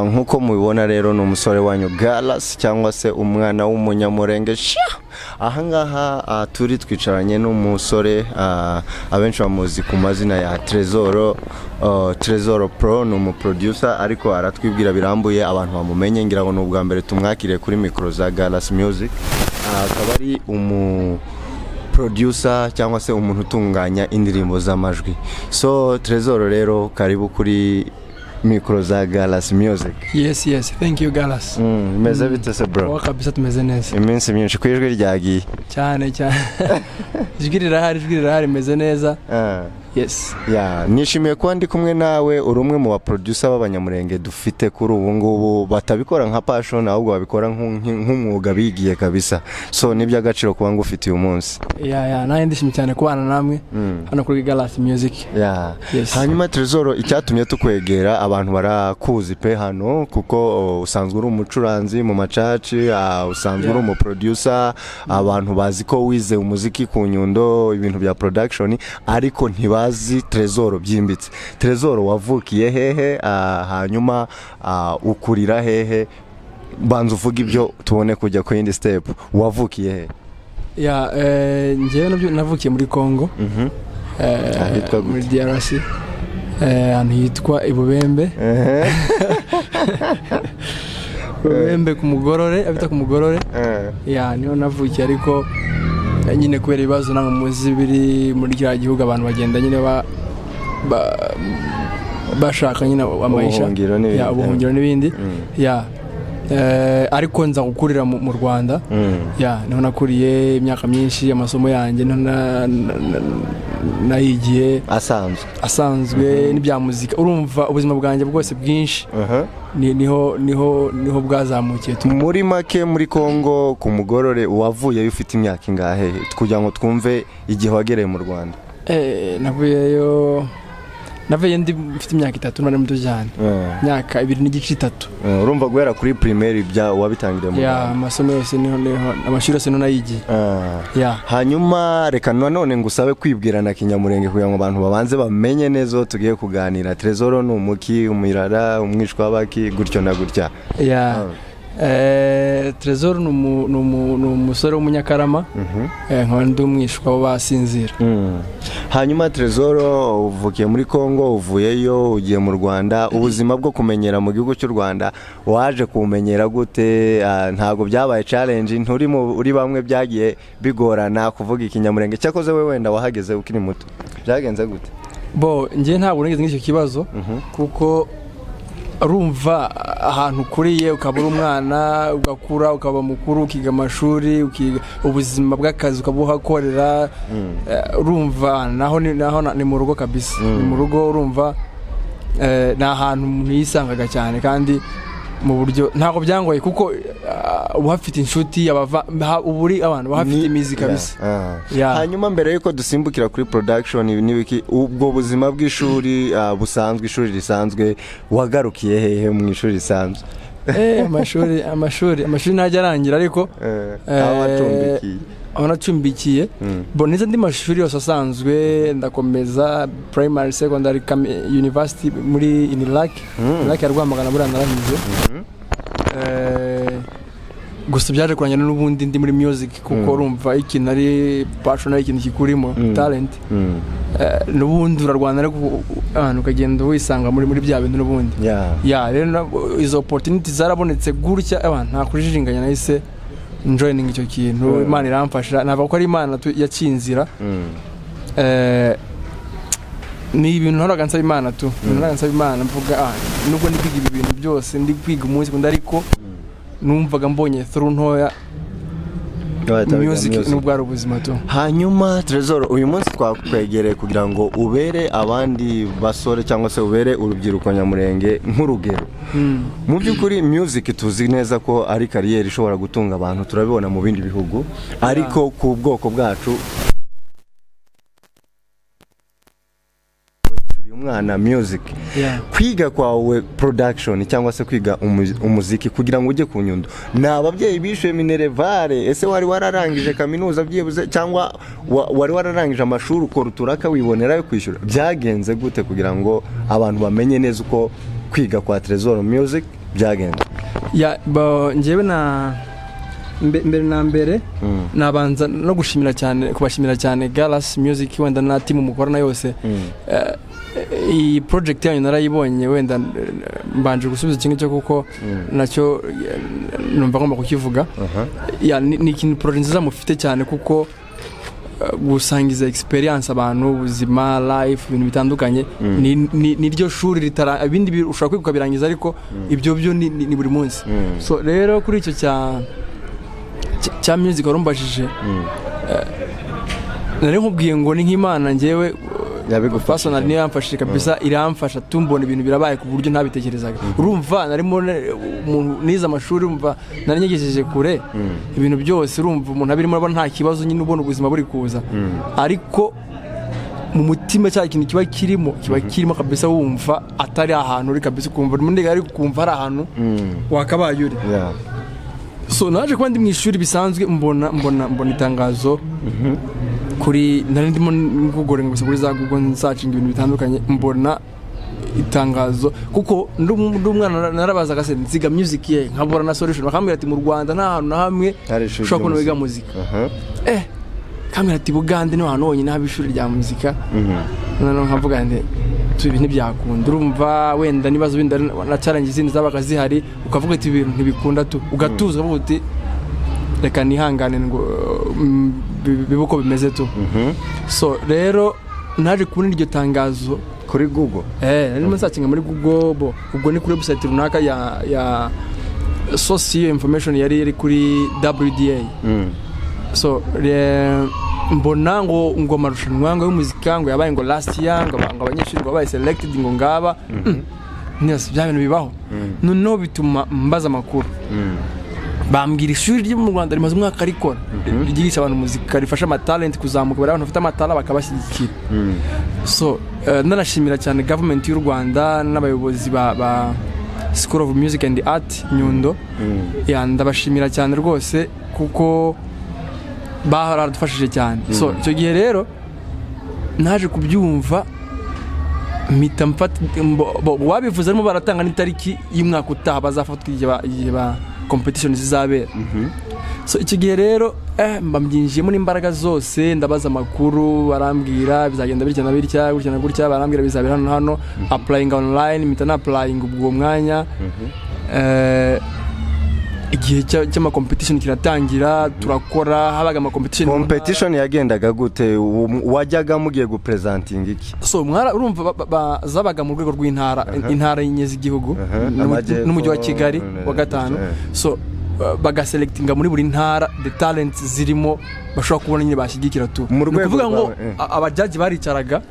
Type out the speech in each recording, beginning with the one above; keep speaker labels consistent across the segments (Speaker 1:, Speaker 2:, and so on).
Speaker 1: nk'uko mubibona rero ni umusore wanyu garasi cyangwa se umwana w'umunyamurenge ahangaha turi twicaranye n'umusore abenshi bamuzi ku mazina ya terezoro terezoro pro ni umuproducer ariko aratwibwira birambuye abantu bamumenye ngira ngo ni ubwa mbere tumwakiriye kuri mikoro za garasi music akaba ari umu producer cyangwa se umuntu utunganya indirimbo z'amajwi so terezoro rero karibu kuri mikoro za garasi music
Speaker 2: yesi yesi thank you garasi
Speaker 1: bimeze bite se bro
Speaker 2: wowe kabisa tumeze neza
Speaker 1: iminsi myinshi ku ijwi ryagiye
Speaker 2: cyane cyane ijwi rirahari ijwi rirahari rimeze neza
Speaker 1: Ah,
Speaker 2: yesi
Speaker 1: yeah. nishimiye kuba ndi kumwe nawe uri umwe mu baproducer b'abanyamurenge dufite kuri ubu ngubu batabikora nka passion ahubwo babikora nk'u- nk- nk'umwuga bigiye kabisa so ni iby'agaciro kuba ngufite uyu munsi
Speaker 2: ya ya nanjye ndishimye cyane kubana namwe hano kuri garasi miyuziki
Speaker 1: Yeah.
Speaker 2: Yes.
Speaker 1: hanyuma terezoro icyatumye tukwegera abantu barakuzi pe hano kuko o, usanzwe uri umucuranzi mu macaci ah, usanzwe uri
Speaker 2: Yeah.
Speaker 1: umuproducer abantu bazi ko wize umuziki ku nyundo ibintu bya production ariko ntibazi terezoro byimbitse terezoro wavukiye hehe ah, hanyuma ah, ukurira hehe banza uvuge ibyo tubone kujya ku yindi step wavukiye hehe
Speaker 2: ya eh, njyewe nabyo navukiye muri kongo eh,
Speaker 1: Ahitwa gute?
Speaker 2: muri DRC eh, ahantu hitwa ibubembe
Speaker 1: Ehe.
Speaker 2: ibubembe ku mugorore abita ku mugorore
Speaker 1: Eh.
Speaker 2: ya niho navukiye ariko eh, nyine kubera ibibazo ntabwo muzi biri muri kiriya gihugu abantu bagenda nyine ba ba- bashaka nyine amayisha
Speaker 1: Ubuhungiro n'ibindi.
Speaker 2: Ya, ubuhungiro n'ibindi ya Eh, ariko nza gukurira mu mu rwanda
Speaker 1: Mm.
Speaker 2: ya niho nakuriye imyaka myinshi amasomo yanjye niho na- na- na- nayigiye
Speaker 1: asanzwe
Speaker 2: asanzwe n'ibya muzika urumva ubuzima bwanjye bwose bwinshi
Speaker 1: Aha.
Speaker 2: ni- niho niho niho bwazamukiye tu-
Speaker 1: muri make muri congo ku mugorore wavuyeyo ufite imyaka ingahe kugira ngo twumve igihe wagereye mu rwanda
Speaker 2: Eh, navuyeyo navuyeyo ndi mfite imyaka itatu nari muto cyane imyaka ibiri n'igice itatu
Speaker 1: Eh, urumva guhera kuri primaire bya wabitangiriye mu
Speaker 2: ya
Speaker 1: rwanda
Speaker 2: amasomo yose niho niho amashuri yose niho nayigiye
Speaker 1: Ah.
Speaker 2: ya
Speaker 1: hanyuma reka nanone ngusabe kwibwirana kinyamurenge kugira ngo abantu babanze bamenye neza uwo tugiye kuganira terezoro ni umuki umirara umwishwa w'abaki gutyo na gutya
Speaker 2: ya Eh, Trezor ni umu- ni umu- ni umusore w'umunyakarama Eh, nkaba ndi umwishwa w'abasinzira
Speaker 1: Mm. hanyuma terezoro uvukiye muri congo uvuyeyo ugiye mu rwanda ubuzima bwo kumenyera mu gihugu cy'u rwanda waje kumenyera gute Ah, ntabwo byabaye challenge nturi mu uri bamwe byagiye bigorana kuvuga ikinyamurenge cyakoze we wenda wahageze ukiri muto byagenze gute
Speaker 2: bo njye ntabwo nigeze nk'icyo kibazo kuko urumva ahantu ukuriye ukaba uri umwana ugakura ukaba mukuru ukiga amashuri ukiga ubuzima bw'akazi ukaba uhakorera Eh, urumva naho ni- naho na- ni mu rugo kabisa ni mu rugo urumva eh, ni ahantu umuntu yisangaga cyane kandi mu buryo ntabwo byangoye kuko ah, uba uhafite inshuti abava ha- uba uri abantu bahafite
Speaker 1: Ni-
Speaker 2: imizi kabisa
Speaker 1: Yeah. Ah.
Speaker 2: Yeah.
Speaker 1: hanyuma mbere y'uko dusimbukira kuri production ibi n'ibiki ubwo buzima bw'ishuri ah, busanzwe ishuri risanzwe wagarukiye hehe mu ishuri risanzwe
Speaker 2: Eh, amashuri amashuri amashuri ntajya arangira ariko
Speaker 1: Eh,
Speaker 2: Eh,
Speaker 1: aho wacumbikiye
Speaker 2: aho nacumbikiye bo nize andi mashuri yose asanzwe ndakomeza primary secondary kami- university muri inilac inilac ya rwamagana buriya naranyuze Eh, gusa byaje kurangira n'ubundi ndi muri music kuko urumva ikintu ari passion ari ikintu kikurimo talent
Speaker 1: Mm.
Speaker 2: Eh, n'ubundi urarwana ariko u- u- ahantu ukagenda wisanga muri muri bya bintu n'ubundi
Speaker 1: Yeah.
Speaker 2: ya rero na- izo opportunity zarabonetse gutya abantu nta kurijinganya nahise njoyininga icyo kintu imana iramfasha navuga ko ari imana tu- yakinzira
Speaker 1: Mm.
Speaker 2: Eh, ni ibintu nahoraga nsaba imana tu ibintu nahoraga nsaba imana mvuga ah nubwo ndi kwiga ibi bintu byose ndi kwiga umunsi ku wundi ariko numvaga mbonye through ntoya
Speaker 1: Wahita wiga
Speaker 2: music
Speaker 1: music.
Speaker 2: n'ubwo ari ubuzima tu
Speaker 1: hanyuma terezoro uyu munsi twakwegereye kugira ngo ubere abandi basore cyangwa se ubere urubyiruko nyamurenge nk'urugero mu by'ukuri music tuzi neza ko ari kariyeri ishobora gutunga abantu turabibona mu bindi bihugu ariko ku bwoko bwacu turi umwana music
Speaker 2: Yeah.
Speaker 1: kwiga kwawe production cyangwa se kwiga umu- umuziki kugira ngo ujye ku nyundo ni ababyeyi bishuye minerevare ese wari wararangije kaminuza byibuze cyangwa wa- wari wararangije amashuri ukora uturaka wibonera yo kwishyura byagenze gute kugira ngo abantu bamenye neza uko kwiga kwa Trezor Music byagenze
Speaker 2: ya ba- njyewe na mbe- mbere na mbere nabanza no gushimira cyane kubashimira cyane Galaxy Music wenda na team mukorana yose Eh, iyi project yanyu narayibonye wenda eh, mbanje gusubiza kimwe cyo kuko nacyo eh, numva ngomba kukivuga
Speaker 1: Aha.
Speaker 2: ya ni ni ikintu project nziza mufite cyane kuko eh, gusangiza experience abantu ubuzima life ibintu bitandukanye ni- ni- ni ryo shuri ritara ibindi bi- ushobora kwiga ukabirangiza ariko ibyo byo ni- ni ni buri munsi
Speaker 1: Mm.
Speaker 2: so rero kuri icyo cya cya- cya music warumbajije eh, nari nkubwiye ngo ni nk'imana njyewe
Speaker 1: Yabigufashije.
Speaker 2: personal niyo yamfashije kabisa iramfasha tumbona ibintu birabaye ku buryo ntabitekerezaga urumva narimo ne- umuntu nize amashuri urumva nari nyegejeje kure ibintu byose urumva umuntu abirimo urabona nta kibazo nyine ubona ubuzima buri kuza ariko mu mutima cya kintu kiba kirimo kiba kirimo kabisa wumva atari ahantu uri kabisa ukumva urimo ndiga ariko ukumva hari ahantu wakabaye uri
Speaker 1: Yeah.
Speaker 2: so naje kuba ndi mu ishuri bisanzwe mbona mbona mbona itangazo kuri nari ndimo gugorenga gusa kuri za google nsacinga ibintu bitandukanye mbona itangazo kuko ndi umu- ndi umwana nara- narabazaga se nziga music ye nkabura na solution bakambwira ati mu Rwanda nta hantu na hamwe
Speaker 1: Hari ishuri
Speaker 2: ushobora kubona
Speaker 1: ry'umuziki.
Speaker 2: wiga muzika
Speaker 1: Aha.
Speaker 2: eh kambwira ati Bugande niho hantu honyine haba ishuri rya muzika noneho nkavuga nti tu ibi ntibyakunda urumva wenda n'ibibazo bindi ari- nacarangiza izindi zabaga zihari ukavuga ati ibintu ntibikunda tu ugatuza ukavuga uti reka nihangane ngo mm, bi- bibe uko bimeze tu so rero naje kubona iryo tangazo
Speaker 1: kuri google
Speaker 2: Eh, nari musakinga muri Google bo ubwo ni kuri website runaka ya ya source iyo information yari iri kuri WDA. So re- mbona ngo ngo amarushanwa ngo y'umuzika ngo yabaye ngo last year ngo aba- ngo abanyeshuri ngo babaye selected ngo ngaba. Mm. Yes, bya bintu bibaho. Noneho bituma mbaza amakuru. Bambwira ishuri ryo mu Rwanda rimaze umwaka rikora ryigisha abantu muzika rifasha amatalenti kuzamuka bari abantu bafite amatara bakabashyigikira so eh, nanashimira cyane gavumenti y'u rwanda n'abayobozi ba, ba school of music and art nyundo ya ndabashimira cyane rwose kuko baradufashije cyane so icyo gihe rero naje kubyumva mpita mfata mbo- bo- uwabivuze arimo baratanga n'itariki y'umwaka utaha bazafatwa igihe ba- igihe ba competition zizabera so icyo gihe rero eh, mba mbyinjiyemo n'imbaraga zose ndabaza amakuru barambwira bizagenda bitya na bitya gutya na gutya barambwira bizabera hano na hano applying online mpita na applying ubwo mwanya Eh, igihe cya- cy'amacompetition kiratangira turakora habaga amacompetition
Speaker 1: competition yagendaga gute Um- wajyaga mugiye gupresentinga iki
Speaker 2: so mwara urumva ba- ba- ba- zabaga mu rwego rw'intara intara y'inye z'igihugu
Speaker 1: Aha,
Speaker 2: n'umu-
Speaker 1: amajyepfo,
Speaker 2: n'umujyi wa kigali wa gatanu
Speaker 1: eh.
Speaker 2: so uh, bagaselectinga muri buri ntara the talents zirimo bashobora kubona nyine bashyigikira tu
Speaker 1: Mu
Speaker 2: Ni
Speaker 1: rwego
Speaker 2: ukuvuga ngo
Speaker 1: rwawe, eh.
Speaker 2: a- abajaji baricaraga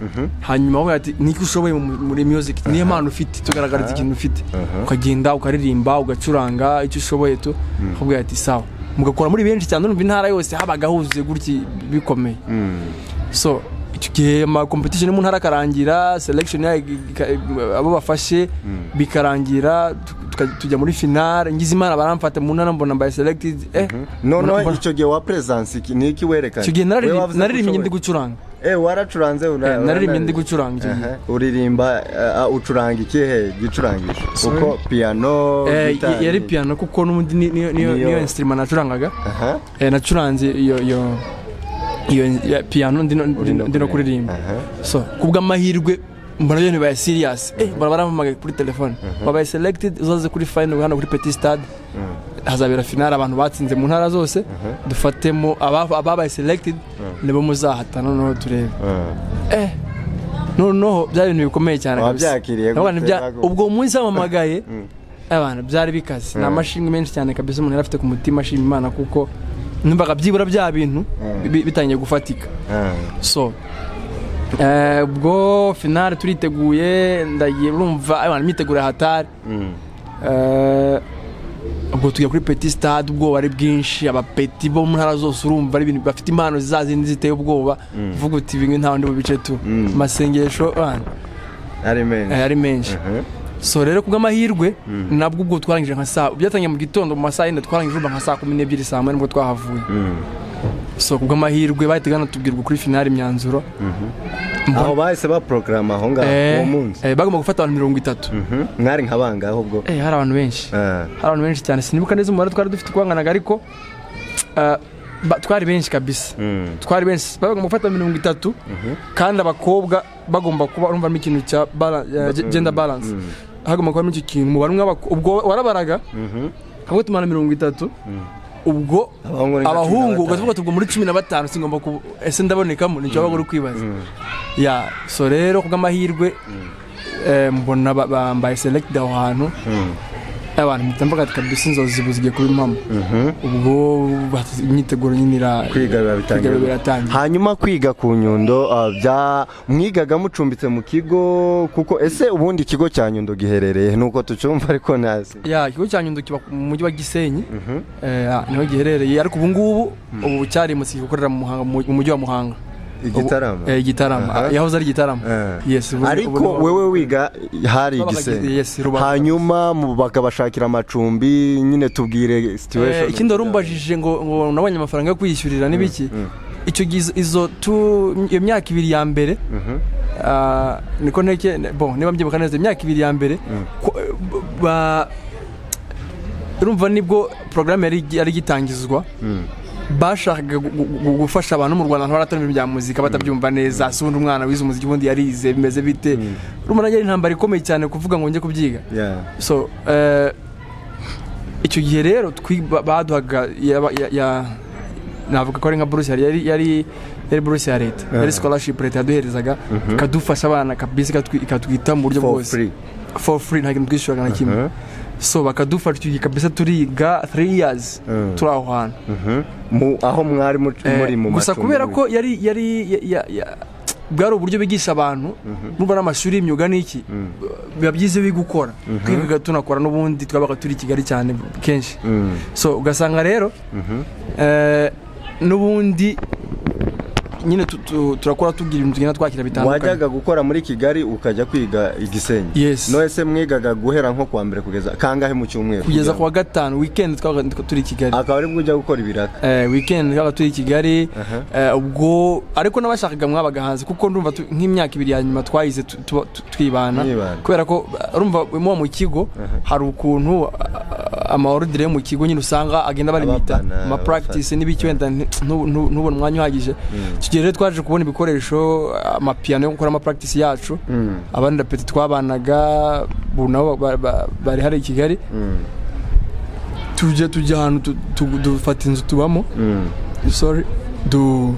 Speaker 2: hanyuma bavuga ati niki ushoboye mu- muri music niyo mpano ufite tugaragariza ikintu ufite ukagenda ukaririmba ugacuranga icyo ushoboye tu bakubwira ati sawa mugakora muri benshi cyane urumva intara yose habaga huzuye gutya bikomeye so icyo gihe ama competition mu ntara akarangira selection yayo ika- ika- abo bafashe bikarangira tu- tuka- tujya muri finale ngize imana baramfata mu ntara mbona mbaye selected eh
Speaker 1: noneho
Speaker 2: mbona-
Speaker 1: icyo gihe wa presence iki ni iki werekana
Speaker 2: icyo gihe narari-
Speaker 1: Wowe wavuze ko
Speaker 2: naririmbye ndi
Speaker 1: ushoboye.
Speaker 2: gucuranga
Speaker 1: eh waracuranze una-
Speaker 2: naririmbye
Speaker 1: una-
Speaker 2: ndi gucuranga icyo gihe
Speaker 1: Aha. uririmba eh, ucuranga ikihe gicurangisho uko piano
Speaker 2: Eh,
Speaker 1: guitar,
Speaker 2: yari piano kuko n'ubundi ni- niyo niyo-
Speaker 1: Niyo-
Speaker 2: niyo instrument nacurangaga
Speaker 1: aha
Speaker 2: Eh, nacuranze iyo iyo iyo ya piano ndino ndino- ndino kuririmba
Speaker 1: Aha.
Speaker 2: so kubw'amahirwe mbona byo ntibaye serious eh mbona barampamagaye kuri telefone wabaye selected uzaze kuri final hano kuri petit stade hazabera finale abantu batsinze mu ntara zose dufatemo aba- ababaye selected nibo muzahatana noneho turebe eh noneho byari ibintu bikomeye cyane kabisa.
Speaker 1: Wabyakiriye gute?
Speaker 2: Abana bya-
Speaker 1: Bagu-
Speaker 2: ubwo umunsi wamamagaye abana byari bikaze ni amashimwe menshi cyane kabisa umuntu yari afite ku mutima ashima imana kuko numvaga byibura bya bintu bi- bitangiye gufatika
Speaker 1: Ah.
Speaker 2: so eh, ubwo finale turiteguye ndagiye urumva abantu imyiteguro hatari ubwo tujya kuri petit stade ubwoba ari bwinshi abapeti bo mu ntara zose urumva ari ibintu bafite impano za zindi ziteye ubwoba uvuga uti bimwe nta wundi bice tu amasengesho abana,
Speaker 1: ari menshi
Speaker 2: eh, ari menshi so rero kubw'amahirwe nabwo ubwo twarangije nka saa byatangiye mu gitondo mu masaha yenda twarangije urumva nka saa kumi n'ebyiri saa moya nibwo twahavuye so kubw'amahirwe bahita banatubwirwa kuri finali imyanzuro
Speaker 1: aho bahise baporogaramu aho ngaho uwo
Speaker 2: Eh,
Speaker 1: munsi
Speaker 2: eh, bagomba gufata abantu mirongo itatu
Speaker 1: Mhm. mwari nka bangahe ubwo
Speaker 2: Eh, hari abantu benshi
Speaker 1: Ah.
Speaker 2: hari abantu benshi cyane sinibuka neza umubare twari dufite uko wanganaga ariko ah, ba- twari benshi kabisa
Speaker 1: Mm.
Speaker 2: twari benshi bagomba gufata mirongo itatu kandi abakobwa bagomba kuba urumvamo ikintu cya bala- eh, ge- gender balance hagomba kubamo icyo kintu umubare umwe w'abako- ubwo warabaraga hamwe tumara mirongo itatu ubwo
Speaker 1: Abahungu ni nka cumi na
Speaker 2: abahungu
Speaker 1: batanu.
Speaker 2: ugavuga tubwo muri cumi na batanu singomba ku ese ndabonekamo nicyo waba uri kwibaza ya so rero kubw'amahirwe eh, mbona ba- bambaye selected aho hantu abantu mpita mvuga ati kabisa inzozi ubu zigiye kuba impamo ubwo bati- imyiteguro nyine ira-
Speaker 1: kwiga biba bitangiye.
Speaker 2: kwiga biba biratangiye
Speaker 1: hanyuma kwiga ku nyundo ah, bya mwigaga mucumbitse mu kigo kuko ese ubundi ikigo cya nyundo giherereye nuko tucyumva ariko ntazi
Speaker 2: ya ikigo cya nyundo kiba mu mujyi wa gisenyi Eh, ah, niho giherereye ariko ubu ngubu ubu cyarimutse gikorera mu Muhanga- mu mujyi wa muhanga
Speaker 1: Igitarama?
Speaker 2: Ubu- eh, igitarama
Speaker 1: Aha.
Speaker 2: yahoze ari igitarama yes ubu- ubu
Speaker 1: ariko
Speaker 2: niho-
Speaker 1: wewe wiga hari
Speaker 2: Babaga
Speaker 1: igisenge
Speaker 2: Gisenyi, yes, Rubavu.
Speaker 1: hanyuma mu- bakabashakira amacumbi nyine tubwire
Speaker 2: Eh,
Speaker 1: situation
Speaker 2: ikindi wari umbajije ngo ngo nabonye amafaranga yo kwishyurira n'ibiki icyo gihe izo- izo tu- iyo myaka ibiri ya mbere ah, niko nteke ne- bon niba mbyibuka neza imyaka ibiri ya mbere ko- eh, b- ba- urumva nibwo porogaramu yari yari igitangizwa bashakaga gu- gu- gu- gufasha abantu mu rwanda ntibaratara ibintu bya muzika batabyumva neza si ubundi umwana wize umuziki ubundi yarize bimeze bite urumva nanjye ari intambara ikomeye cyane kuvuga ngo njye kubyiga
Speaker 1: Yeah.
Speaker 2: so eh, icyo gihe rero twi- ba- baduhaga yaba- ya- ya- navuga ko ari nka buruse yari yari yari buruse ya leta yari scholarship leta yaduherezaga ikadufasha abana kabisa ikatwi- ikatwita mu buryo
Speaker 1: For
Speaker 2: bwose
Speaker 1: free.
Speaker 2: for free nta kintu twishyuraga na kimwe
Speaker 1: Mhm.
Speaker 2: so bakadufasha icyo gihe kabisa turiga 3 years
Speaker 1: Mm.
Speaker 2: turi aho hantu
Speaker 1: Mhm. Mu- aho mwari muc-
Speaker 2: Eh,
Speaker 1: muri mu
Speaker 2: gusa
Speaker 1: macumbi.
Speaker 2: kubera ko yari yari ya- ya- ya- bwari uburyo bigisha abantu n'ubu n'amashuri y'imyuga n'iki biba byiza iyo gukora twigaga tunakora n'ubundi twabaga turi i kigali cyane kenshi
Speaker 1: Mm.
Speaker 2: so ugasanga rero eh, n'ubundi nyine tu- tu- turakora tugira ibintu tugenda twakira bitandukanye
Speaker 1: wajyaga gukora muri kigali ukajya kwiga i gisenyi
Speaker 2: Yes.
Speaker 1: none mwigaga guhera nko kuwa mbere kugeza kangahe mu cyumweru
Speaker 2: kugeza
Speaker 1: kugira
Speaker 2: ku
Speaker 1: ngo-
Speaker 2: wa gatanu weekend twabaga turi i kigali
Speaker 1: akaba aribwo ujya gukora ibiraka
Speaker 2: eh, weekend twaba turi i kigali
Speaker 1: Aha.
Speaker 2: eh, ubwo ariko n'abashakaga mwabaga hanze kuko ndumva tu- nk'imyaka ibiri ya nyuma twayize tu- tu- tu- twibana
Speaker 1: Mwibana.
Speaker 2: kubera ko eh, urumva muba mu kigo hari ukuntu ah, amaorudire yo mu kigo nyine usanga agenda barimita
Speaker 1: Ababana,
Speaker 2: amapractice n'ibiki wenda nti- ntu- ntu- ntubone umwanya uhagije tugiye rero twaje kubona ibikoresho amapiyano yo gukora amapractice yacu abandi peti twabanaga ubu nabo ba- ba- bari hari i kigali tujya tujya ahantu tu- tu- dufata inzu tubamo sorry du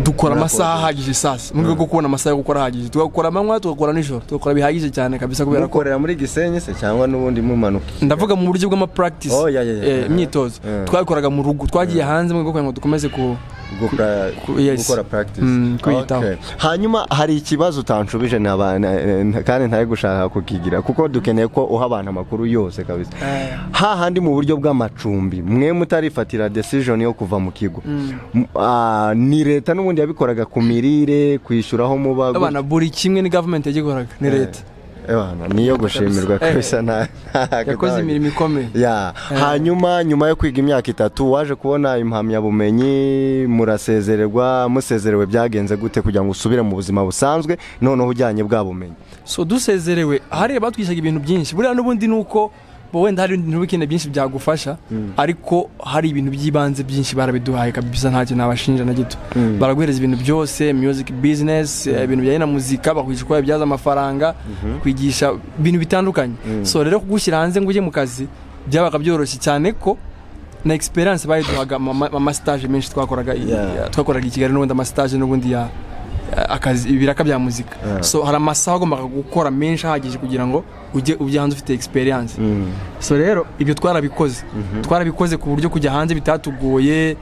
Speaker 2: dukora amasaha ahagije sasa mu rwego rwo kubona amasaha yo gukora ahagije tugakora amanywa tugakora nijoro tugakora bihagije cyane kabisa kubera ko
Speaker 1: mukorera muri gisenyi se cyangwa n'ubundi mumanuka
Speaker 2: ndavuga mu buryo bw'amapractice
Speaker 1: Oh, yeah, yeah, yeah.
Speaker 2: eh, imyitozo
Speaker 1: Yeah.
Speaker 2: twabikoraga mu rugo twagiye hanze mu rwego rwo kugira ngo dukomeze ku
Speaker 1: Gukora-
Speaker 2: ku- yes.
Speaker 1: gukora practice
Speaker 2: Mm, kwiyitaho.
Speaker 1: Okay. hanyuma hari ikibazo utanshubije ntaba- na- na- kandi ntari gushaka kukigira kuko dukeneye ko uha abantu amakuru yose kabisa
Speaker 2: Eh.
Speaker 1: hahandi mu buryo bw'amacumbi mwe mutarifatira decision yo kuva mu kigo M- ah, ni leta n'ubundi yabikoraga ku mirire kwishyuraho muba gutya.
Speaker 2: abana buri kimwe ni government yagikoraga ni leta
Speaker 1: Eh, bana, niyo gushimirwa
Speaker 2: Eh.
Speaker 1: kabisa nta- nta-
Speaker 2: yakoze imirimo ikomeye
Speaker 1: ya hanyuma nyuma yo kwiga imyaka itatu waje kubona impamyabumenyi murasezererwa musezerewe byagenze gute kugira ngo usubire mu buzima busanzwe noneho ujyanye bwa bumenyi
Speaker 2: so dusezerewe hariya batwishaga ibintu byinshi buriya n'ubundi ni uko bo wenda hari ibintu bikeneye byinshi byagufasha ariko hari ibintu by'ibanze byinshi barabiduhaye kabisa ntacyo nabashinja na gito baraguhereza ibintu byose music business eh, ibintu bijyanye na muzika bakwigisha uko wabibyaza amafaranga kwigisha ibintu bitandukanye so rero kugushyira hanze ngo ujye mu kazi byabaga byoroshye cyane ko na experience bayiduhaga amastage menshi twakoraga i-
Speaker 1: Yeah.
Speaker 2: twakoraga i kigali n'ubundi amastage n'ubundi ya akazi ibiraka bya muzika so hari amasaha agombaga gukora menshi ahagije kugira ngo ujye ujye hanze ufite experience so rero ibyo twarabikoze twarabikoze ku buryo kujya hanze bitatugoye eh,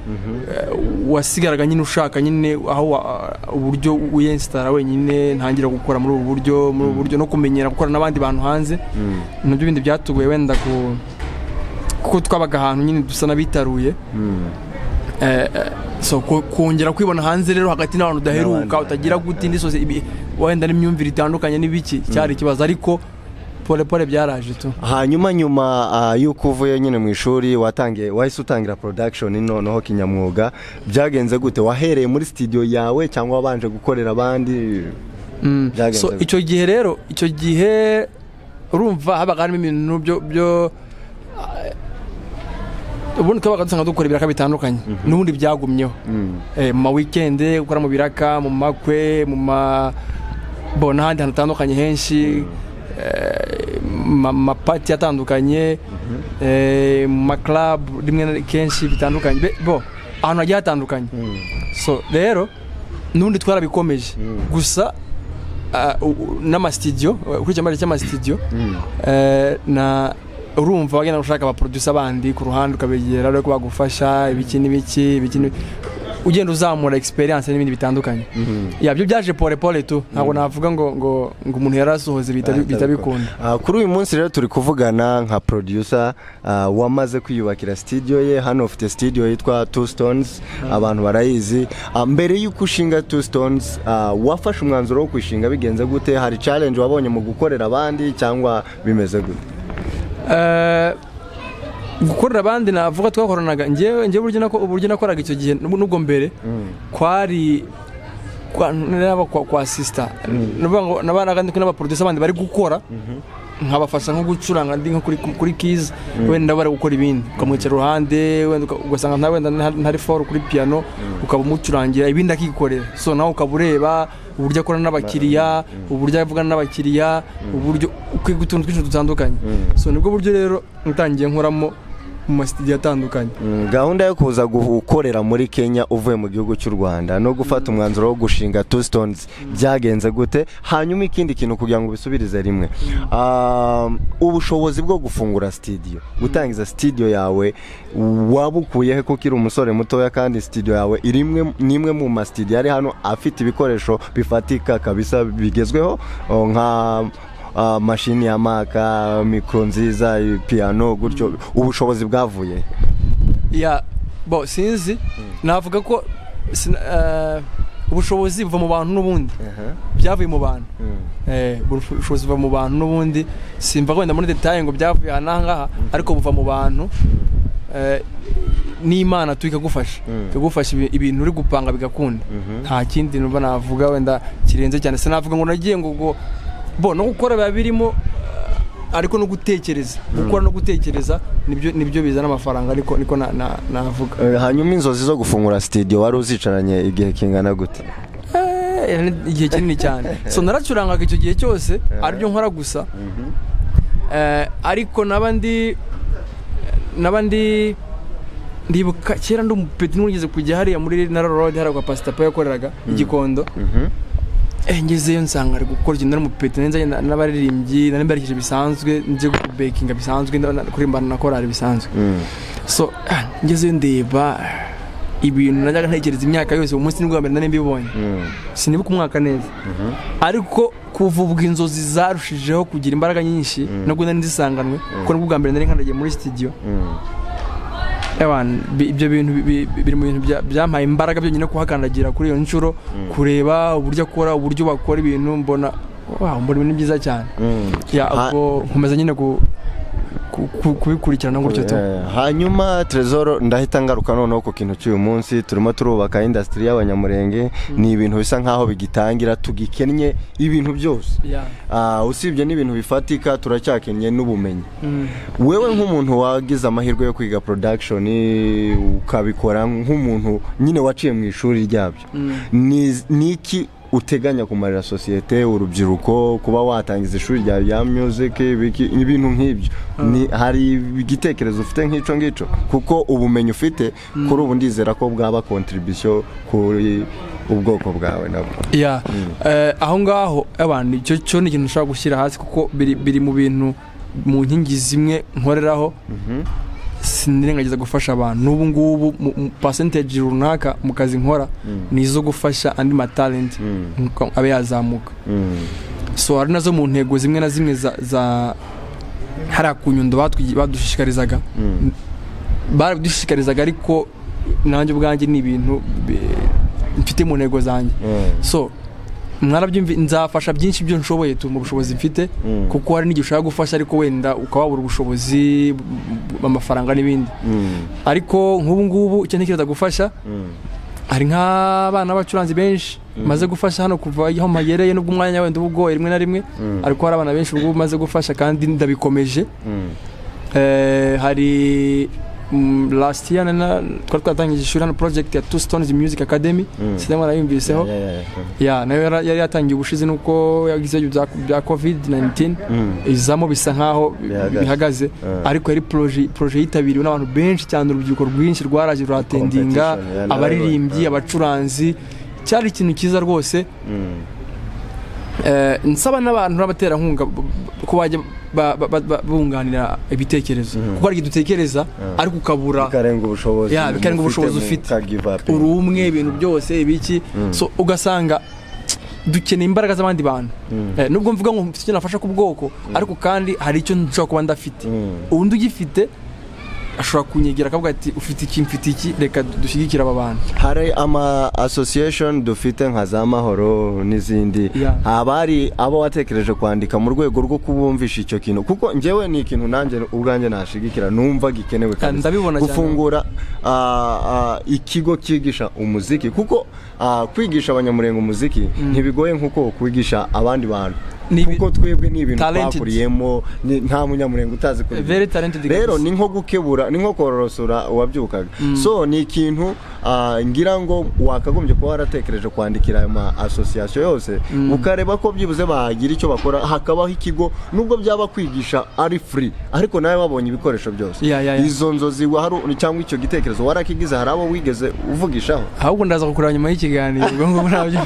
Speaker 2: wasigaraga nyine ushaka nyine aho wa- uburyo wiyensitara wenyine ntangira gukora muri ubu buryo muri ubu buryo no kumenyera gukorana n'abandi bantu hanze nabyo bindi byatugoye wenda ku kuko twabaga ahantu nyine dusa n'abitaruye Eh, eh, so ku- kongera kwibona hanze rero hagati n'abantu udaheruka utagira gute indi sose ibi- wenda n'imyumvire itandukanye n'ibiki cyari ikibazo ariko pole pole byaraje tu
Speaker 1: hanyuma nyuma ah, y'uko uvuye nyine mu ishuri watangiye wahise utangira production noneho kinyamwuga byagenze gute wahereye muri studio yawe cyangwa wabanje gukorera abandi byagenze
Speaker 2: so
Speaker 1: gute?
Speaker 2: icyo gihe rero icyo gihe urumva habaga harimo ibintu byo byo ah, ubundi twabaga dusanga dukora ibiraka bitandukanye n'ubundi byagumyeho Eh, mu ma weekend gukora mu biraka mu makwe mu ma bo n'ahandi hantu hatandukanye henshi eh, mu ma- mu mapati atandukanye eh, mu ma club rimwe na kenshi bitandukanye Be- bo ahantu hagiye hatandukanye so rero n'ubundi twarabikomeje gusa ah, u- u- n'amasitidiyo kuri icyo cyamare cy'amasitidiyo eh, na urumva wagenda gushaka abaproducer bandi ku ruhande ukabegera ariko bagufasha ibiki n'ibiki ibiki n'ibi- ugenda uzamura experience n'ibindi bitandukanye ya byo byaje pole pole tu ntabwo navuga ngo ngo ngo umuntu yari asohoze bihita bi- bihita bikunda
Speaker 1: Ah, kuri uyu munsi rero turi kuvugana nka producer ah, wamaze kwiyubakira studio ye hano ufite studio yitwa two stones abantu barayizi Ah, mbere y'uko ushinga two stones ah, wafashe umwanzuro wo kwishinga bigenze gute hari challenge wabonye mu gukorera abandi cyangwa bimeze gute
Speaker 2: Eh, gukorera abandi navuga twakoranaga njyewe njyewe uburyo nako uburyo nakoraga icyo gihe n'ubwo n'ubwo mbere kwari kwa naba kwa, kwa sister nuvuga ngo nabanaga ndi kumwe n'abaproducer abandi bari gukora nkabafasha nko gucuranga ndi nko kuri kuri keys wenda bari gukora ibindi ukamwicara iruhande wenda uka- ugasanga nta wenda nta- ntari for kuri piano ukaba umucurangira ibindi akikorera so nawe ukaba ureba uburyo akorana n'abakiriya uburyo avugana n'abakiriya uburyo ukwiga utuntu twinshi dutandukanye so nibwo buryo rero natangiye nkoramo mu masitidiyo atandukanye
Speaker 1: Mm, gahunda yo kuza gukorera muri kenya uvuye mu gihugu cy'u rwanda no gufata umwanzuro wo gushinga two stones byagenze gute hanyuma ikindi kintu kugira ngo ubisubirize rimwe um, ubushobozi bwo gufungura studio gutangiza studio yawe wabukuye he kuko iri umusore mutoya kandi studio yawe iri imwe- ni imwe mu ma studio ari hano afite ibikoresho bifatika kabisa bigezweho o, nka ah, mashini ya maka mikoro nziza piano gutyo ubushobozi bwavuye he?
Speaker 2: ya bo sinzi navuga ko sina- eh, ubushobozi buva mu bantu n'ubundi byavuye mu bantu Eh, ubushobozi buva mu bantu n'ubundi simva wenda muri detaye ngo byavuye aha n'aha ngaha ariko buva mu bantu Eh, n'imana tu ikagufasha ikagufasha ibi- ibintu uri gupanga bigakunda nta kindi numva navuga wenda kirenze cyane sinavuga ngo nagiye ngo ngo bo no gukora biba birimo eh, ariko no gutekereza gukora no gutekereza nibyo nibyo bizana amafaranga ariko niko na- na- navuga
Speaker 1: Eh, hanyuma inzozi zo gufungura studio wari uzicaranye igihe kingana gute
Speaker 2: Eh, ni igihe kinini cyane so naracurangaga icyo gihe cyose aribyo nkora gusa Eh, ariko naba ndi naba ndi ndibuka kera ndi umupeti n'ugeze kujya hariya muri nara road hariya kwa pasita pa yakoreraga i gikondo Eh, ngezeyo nsanga ari gukora ikintu nari umupeti nanjye nzanye n'abaririmbyi nari mberekeje bisanzwe nje kubekinga bisanzwe nda- kuririmba na korari bisanzwe so ah, ngezeyo ndeba ibintu najyaga ntekereza imyaka yose uwo munsi nibwo bwa mbere nari mbibonye sinibuka umwaka neza ariko kuva ubwo inzozi zarushijeho kugira imbaraga nyinshi nubwo nari nzisanganwe kuko nibwo bwa mbere nari nkandagiye muri sitidiyo Ewan, bi- ibyo bintu bi- bi- biri mu bintu bya- byampaye imbaraga byonyine kuhakandagira kuri iyo nshuro kureba uburyo akora uburyo bakora ibintu mbona wow, mbona ibintu byiza cyane ya
Speaker 1: Ha-
Speaker 2: ubwo nkomeza nyine ku- ku- ku- kubikurikirana gutyo tu
Speaker 1: Eh, hanyuma tresor ndahita ngaruka noneho ku kintu cy'uyu munsi turimo turubaka industry y'abanyamurenge ni ibintu bisa nkaho bigitangira tugikennye ibintu byose
Speaker 2: Ya.
Speaker 1: Ah, usibye n'ibintu bifatika turacyakennye n'ubumenyi wewe nk'umuntu wagize amahirwe yo kwiga production ukabikora nk'umuntu nyine waciye mu ishuri ryabyo Ni- ni iki uteganya kumarira sosiyete urubyiruko kuba watangiza ishuri ryawe rya music ibiki- ibintu nk'ibyo Ni- hari igitekerezo ufite nk'icyo ngicyo kuko ubumenyi ufite kuri ubu ndizera ko bwaba contribution kuri ubwoko bwawe nabwo
Speaker 2: ya Eh, aho ngaho abantu icyo cyo ni ikintu ushobora gushyira hasi kuko biri, biri mu bintu mu nkingi zimwe nkoreraho sinirengagiza gufasha abantu n'ubu ngubu mu- mu percentage runaka mu kazi nkora ni izo gufasha andi matalenti nkuko abe yazamuka so hari nazo mu ntego zimwe na zimwe za, za hariya ku nyundo batwi- badushishikarizaga baradushishikarizaga ariko nanjye ubwanjye ni ibintu bi- mfite mu ntego zanjye so mwarabyumva nzafasha byinshi byo nshoboye tu mu bushobozi mfite kuko hari n'igihe ushaka gufasha ariko wenda ukaba wabura ubushobozi b- b- amafaranga n'ibindi ariko nk'ubu ngubu icyo ntekereza gufasha hari nk'abana b'abacuranzi benshi maze gufasha hano kuva aho magereye n'ubwo umwanya wenda uba ugoye rimwe na rimwe ariko hari abana benshi ubwo maze gufasha kandi ndabikomeje Eh, hari mm, last year na- na- twari twatangije ishuri hano project ya two stones music academy sinema narayumviseho ya nayo yara- yari yatangiye ubushize nuko yagize ibyo bya- bya covid 19 izamo bisa nkaho bi-
Speaker 1: Bihagaze.
Speaker 2: bihagaze
Speaker 1: Ah.
Speaker 2: ariko yari proje proje yitabiriwe n'abantu benshi cyane urubyiruko rwinshi rwaraje ruratendinga
Speaker 1: Competition, yeah,
Speaker 2: abaririmbyi
Speaker 1: narabibonye. Ah.
Speaker 2: abacuranzi cyari ikintu cyiza rwose Eh, nsaba n'abantu n'abaterankunga b- b- ko bajya ba- ba- ba- ba- bunganira ibitekerezo kuko hari igihe dutekereza ariko ukabura
Speaker 1: bikarenga ubushobozi
Speaker 2: Ya, bikarenga ubushobozi ufite.
Speaker 1: uri
Speaker 2: urumwe ibintu byose ibiki so ugasanga dukeneye imbaraga z'abandi bantu Eh, nubwo mvuga ngo mfite icyo nafasha ku bwoko ariko kandi hari icyo nshobora kuba ndafite undi ugifite ashobora kunyegera akavuga ati ufite iki mfite iki reka dushyigikire aba bantu
Speaker 1: hari ama association dufite nka za mahoro n'izindi
Speaker 2: Yeah.
Speaker 1: abari abo watekereje kwandika mu rwego rwo kubumvisha icyo kintu kuko njyewe ni ikintu nanjye ubwanjye nashigikira numva gikenewe kabisa.
Speaker 2: ndabibona cyane.
Speaker 1: gufungura ah, ah, ikigo cyigisha umuziki kuko ah, kwigisha abanyamurenga umuziki ntibigoye nk'uko kwigisha abandi bantu
Speaker 2: Ni ibi-
Speaker 1: kuko twebwe ni ibintu
Speaker 2: Talented.
Speaker 1: twakuriyemo ni- nta munyamurenga utazi kuririmba.
Speaker 2: Very talented
Speaker 1: rero
Speaker 2: guys.
Speaker 1: ni nko gukebura ni nko kororosora uwabyukaga so ni ikintu ah, ngira ngo wakagombye kuba waratekereje kwandikira ayo ma association yose ukareba ko byibuze bagira icyo bakora hakabaho ikigo nubwo byaba kwigisha ari free ariko nawe wabonye ibikoresho byose
Speaker 2: Ya, ya, ya.
Speaker 1: izo nzozi waharu- cyangwa icyo gitekerezo warakigize hari abo wigeze uvugishaho
Speaker 2: ahubwo ndaza kukureba nyuma y'ikiganiro ubwo ngubwo nabyo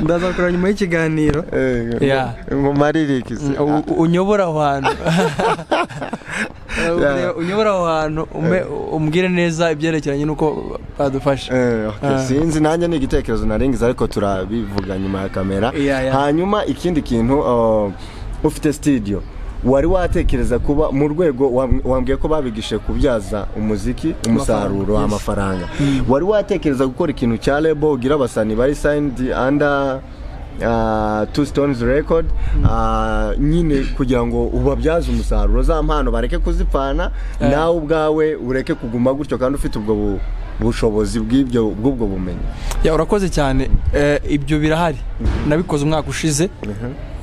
Speaker 2: ndaza kukureba nyuma y'ikiganiro Ya.
Speaker 1: mu maririkizi
Speaker 2: U- u- unyobora aho hantu
Speaker 1: Yeah.
Speaker 2: unyobora aho hantu ume- umbwire neza ibyerekeranye n'uko badufasha
Speaker 1: Eh, okay.
Speaker 2: Ah.
Speaker 1: sinzi nanjye ni igitekerezo narengeje ariko turabivuga nyuma ya kamera
Speaker 2: Yeah, yeah.
Speaker 1: hanyuma ikindi kintu uh, ufite studio wari watekereza kuba mu rwego wam- wambwiye ko babigishije kubyaza umuziki umusaruro
Speaker 2: Amafaranga, yes.
Speaker 1: amafaranga wari watekereza gukora ikintu cya lebo ugira abasani bari signed under Uh, two stones record uh, nyine kugira ngo ubabyaze umusaruro za mpano bareke kuzipfana nawe ubwawe ureke kuguma gutyo kandi ufite ubwo bu- bushobozi bw'ibyo bw'ubwo bumenyi
Speaker 2: Ya, urakoze cyane Eh, ibyo birahari nabikoze umwaka ushize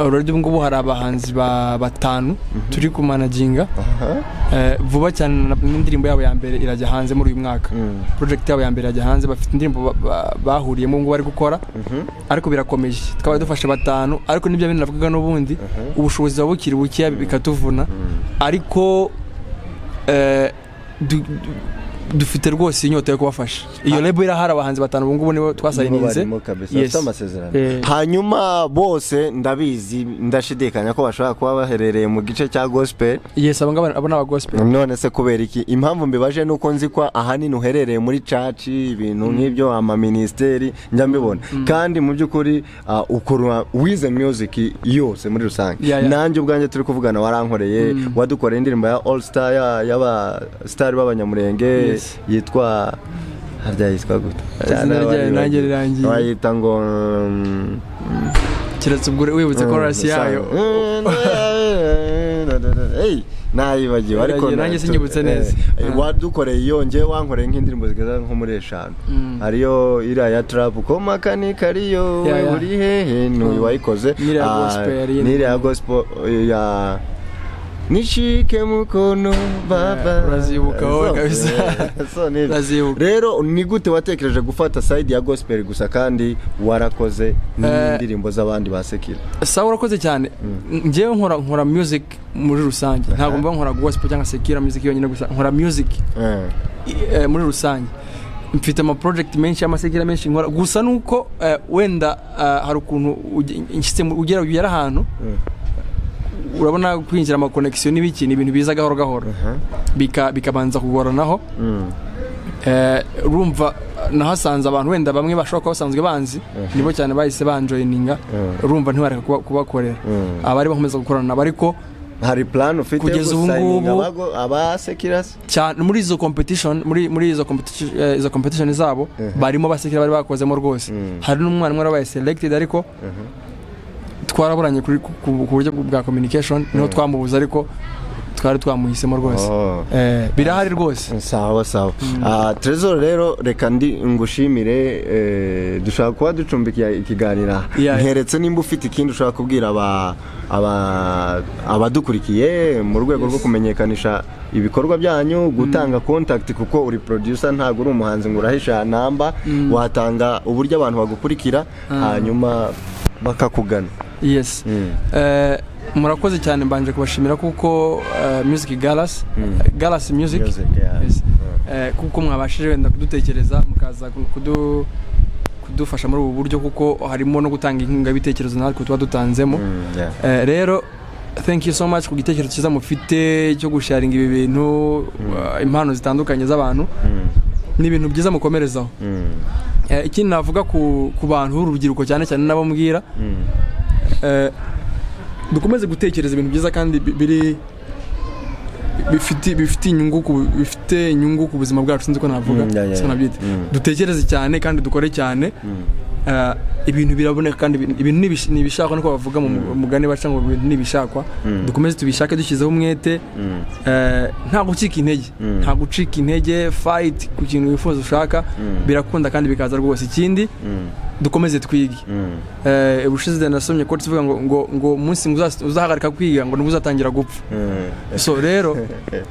Speaker 2: uraryo ngubu hari abahanzi ba- batanu turi kumanaginga Eh, vuba cyane na- n'indirimbo yabo ya mbere irajya hanze muri uyu mwaka project yabo ya mbere irajya hanze bafite indirimbo ba- ba- bahuriyemo ngo bari gukora ariko birakomeje twaba dufashe batanu ariko nibyo bintu navugaga n'ubundi ubushobozi buba bukiri bukeya bikatuvuna ariko eh, du- du- dufite rwose inyota yo kubafasha iyo lebo irahari abahanzi batanu ubu ngubu nibo
Speaker 1: Nibo
Speaker 2: twasayininze
Speaker 1: barimo kabisa,
Speaker 2: Yes.
Speaker 1: bafite amasezerano
Speaker 2: Eh.
Speaker 1: hanyuma bose ndabizi ndashidikanya ko bashobora kuba baherereye mu gice cya gospel
Speaker 2: yes abo ngabo abo ni abagospel
Speaker 1: none se kubera iki impamvu mbibaje ni uko nzi ko ahanini uherereye muri caci ibintu nk'ibyo amaministeri njya mbibona kandi mu by'ukuri ah, ukora wize music yose muri rusange
Speaker 2: Ya, ya.
Speaker 1: nanjye ubwanjye turi kuvugana warankoreye wadukoreye indirimbo ya all star ya- y'aba star b'abanyamurenge
Speaker 2: Yes.
Speaker 1: yitwa harya yitwa gute
Speaker 2: Izina ryayo nanjye rirangiye.
Speaker 1: wayita ngo mm,
Speaker 2: keretse ubwo wibutse korasi yayo
Speaker 1: Hey, nayibagiwe ariko
Speaker 2: Nagiye, nanjye sinyibutse neza.
Speaker 1: Eh, eh, wadukoreye iyo njye wankoreye nk'indirimbo zigeza nko muri eshanu hariyo iriya ya trap komakani kariyo
Speaker 2: Ya, ya.
Speaker 1: uri hehe n'uyu wayikoze
Speaker 2: N'iriya
Speaker 1: Ah,
Speaker 2: gospel yari-
Speaker 1: n'iriya gospel eh, ya nishike mukono baba
Speaker 2: Eh, urazibukaho
Speaker 1: So,
Speaker 2: kabisa.
Speaker 1: eh, so nibyo.
Speaker 2: Urazibuka.
Speaker 1: rero ni gute watekereje gufata side ya gospel gusa kandi warakoze n'indirimbo z'abandi basekira
Speaker 2: sawa urakoze cyane njyewe nkora nkora music muri rusange ntabwo mba nkora gospel cyangwa sekira music yonyine gusa nkora music
Speaker 1: Eh.
Speaker 2: eh, muri rusange mfite ama project menshi amasekera menshi nkora gusa nuko eh, wenda eh, hari ukuntu uge- nshyitse mu- ugera ugera ahantu urabona kwinjira ama connection n'ibiki ni ibintu biza gahoro gahoro Bika- bikabanza kugoranaho Eh, urumva nahasanze abantu wenda bamwe bashobora kuba basanzwe banzi nibo cyane bahise banjoyininga urumva ntibareka kuba- kubakorera abari bakomeza gukorana nabo ariko
Speaker 1: hari plan ufite
Speaker 2: Kugeza ubu
Speaker 1: gusayininga
Speaker 2: ngubu-
Speaker 1: abago- abasekirasi
Speaker 2: cyane muri izo competition muri muri izo competition eh, izo competition zabo barimo basekera bari bakozemo rwose hari n'umwana umwe wabaye selected ariko twaraburanye kuri ku- ku ku buryo bwa communication niho twamubuze ariko twari twamuhisemo rwose
Speaker 1: Oh.
Speaker 2: Eh, birahari rwose
Speaker 1: sawa sawa Ah, Trezor rero reka ndi ngushimire eh, dushaka kuba ducumbikiye ikiganiro aha.
Speaker 2: Yeah.
Speaker 1: nkeretse nimba ufite ikindi ushaka kubwira aba- aba- abadukurikiye mu rwego rwo kumenyekanisha ibikorwa byanyu gutanga contact kuko uri producer ntabwo uri umuhanzi ngo urahisha namba watanga uburyo abantu bagukurikira hanyuma bakakugana
Speaker 2: yes Eh, murakoze cyane mbanje kubashimira kuko eh, music galas galas music
Speaker 1: Music, yeah.
Speaker 2: Yes. Eh, kuko mwabashije wenda kudutekereza mukaza kudu- kudufasha muri ubu buryo kuko harimo no gutanga inkunga y'ibitekerezo natwe tuba dutanzemo
Speaker 1: Mm, yeah.
Speaker 2: Eh, rero thank you so much ku gitekerezo cyiza mufite cyo gusharinga ibi bintu uh, impano zitandukanye z'abantu ni ibintu byiza mukomerezaho
Speaker 1: Mm.
Speaker 2: Eh, ikindi navuga ku, ku bantu b'urubyiruko cyane cyane n'abo mbwira eh, dukomeze gutekereza ibintu byiza kandi bi- biri bifite bifite inyungu ku bifite inyungu ku buzima bwacu sinzi ko navuga
Speaker 1: Mm, yeah, yeah,
Speaker 2: siko nabyita
Speaker 1: yeah. Mm.
Speaker 2: dutekereze cyane kandi dukore cyane Eh, ibintu biraboneka kandi ibi- ibintu ni ibish- ni ibishakwa niko bavuga mu mugani baca ngo ibintu ni ibishakwa dukomeze tubishake dushyizeho umwete Eh, nta gucika intege nta gucika intege fight ku kintu wifuza ushaka birakunda kandi bikaza rwose ikindi dukomeze twige
Speaker 1: Mm.
Speaker 2: Eh, ubushize nasomye ko kivuga ngo ngo ngo umunsi ngo uzas- uzahagarika kwiga ngo nibwo uzatangira gupfa
Speaker 1: Mm.
Speaker 2: so rero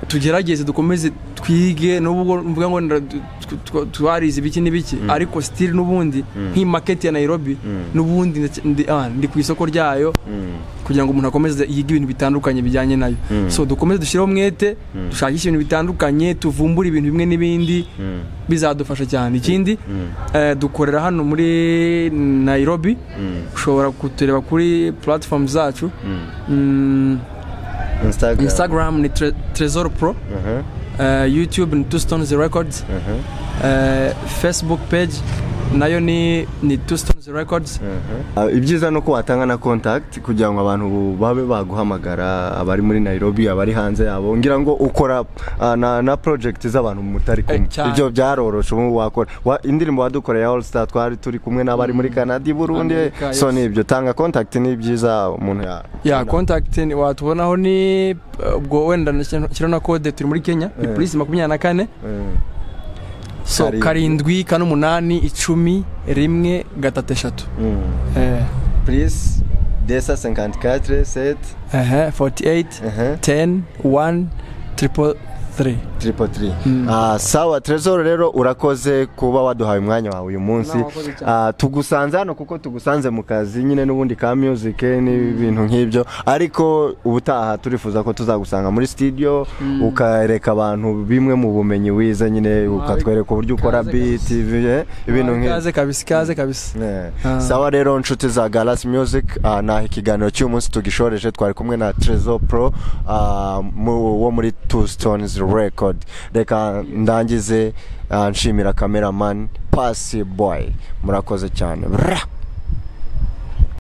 Speaker 2: tugerageze dukomeze twige nubwo mvuga ngo nda- tu- tu- twarize ibiki n'ibiki ariko still n'ubundi nk'iyi market ya Nairobi n'ubundi ndac- ndi- ah, ndi ku isoko ryayo
Speaker 1: Mm.
Speaker 2: kugira ngo umuntu akomeze yige ibintu bitandukanye bijyanye nayo so dukomeze dushyireho umwete dushakishe ibintu bitandukanye tuvumbure ibintu bimwe n'ibindi bizadufasha cyane ikindi eh, dukorera hano muri Nairobi ushobora kutureba kuri platform zacu Mm,
Speaker 1: Instagram.
Speaker 2: Instagram ni tre, Trezor Pro
Speaker 1: Mhm.
Speaker 2: eh, YouTube ni Two Stones Records
Speaker 1: Mhm.
Speaker 2: eh, Facebook page nayo ni ni Two Stones Records
Speaker 1: Ah, ibyiza ni uko watanga na contact kugira ngo abantu babe baguhamagara abari muri nairobi abari hanze yabo ngira ngo ukora ah, na, na project z'abantu mutari kumwe
Speaker 2: Eh, cyane.
Speaker 1: ibyo byaroroshe ubu wakora Wa- indirimbo wadukoreye ya all star twari turi kumwe n'abari muri canada i burundi
Speaker 2: Amerika,
Speaker 1: so
Speaker 2: yes.
Speaker 1: ni ibyo tanga contact ni ibyiza umuntu ya
Speaker 2: ya contact ni- watubonaho ni eh, ubwo wenda nashyiraho na code turi muri Kenya ni polisi makumyabiri na kane
Speaker 1: Mm.
Speaker 2: so
Speaker 1: Karindwi.
Speaker 2: karindwi kane umunani icumi rimwe gatatu eshatu
Speaker 1: Mm.
Speaker 2: eh,
Speaker 1: please desa 54 set
Speaker 2: ehe, 48
Speaker 1: Mhm.
Speaker 2: 10 1 triple 3
Speaker 1: triple three Ah, sawa trezor rero urakoze kuba waduhaye umwanya wawe uyu munsi
Speaker 2: Na, wakoze cyane.
Speaker 1: Ah, tugusanze hano kuko tugusanze mu kazi nyine n'ubundi ka music n'ibintu nk'ibyo ariko ubutaha turifuza ko tuzagusanga muri studio ukareka abantu bimwe mu bumenyi wize nyine ukatwereka uburyo ukora
Speaker 2: ikaze
Speaker 1: beat ibi- eh, ibintu nk'ibyo
Speaker 2: kaze kabisa ikaze kabisa
Speaker 1: Yeah.
Speaker 2: Ah.
Speaker 1: sawa rero nshuti za galas music ah, naha ikiganiro cy'umunsi tugishoreje twari kumwe na trezo pro ah, mu- wo muri two stones record reka ndangize ah, nshimira cameraman pasi boy murakoze cyane Bra!